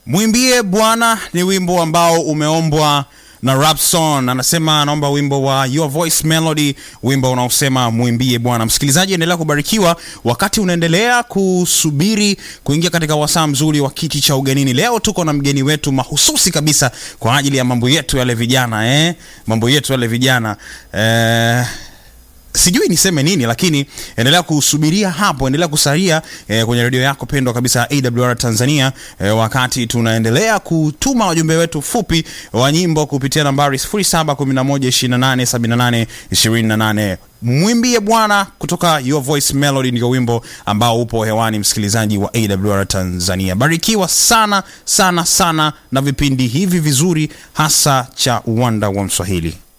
Mwimbie Bwana ni wimbo ambao umeombwa na Rapson anasema anaomba wimbo wa Your Voice Melody, wimbo unaosema mwimbie Bwana. Msikilizaji, endelea kubarikiwa wakati unaendelea kusubiri kuingia katika wasaa mzuri wa kiti cha ugenini. Leo tuko na mgeni wetu mahususi kabisa kwa ajili ya mambo yetu yale vijana eh? mambo yetu yale vijana eh sijui niseme nini lakini endelea kusubiria hapo endelea kusalia eh, kwenye redio yako pendwa kabisa awr tanzania eh, wakati tunaendelea kutuma wajumbe wetu fupi wa nyimbo kupitia nambari 711287828 mwimbie bwana kutoka your voice melody ndio wimbo ambao upo hewani msikilizaji wa awr tanzania barikiwa sana sana sana na vipindi hivi vizuri hasa cha uwanda wa mswahili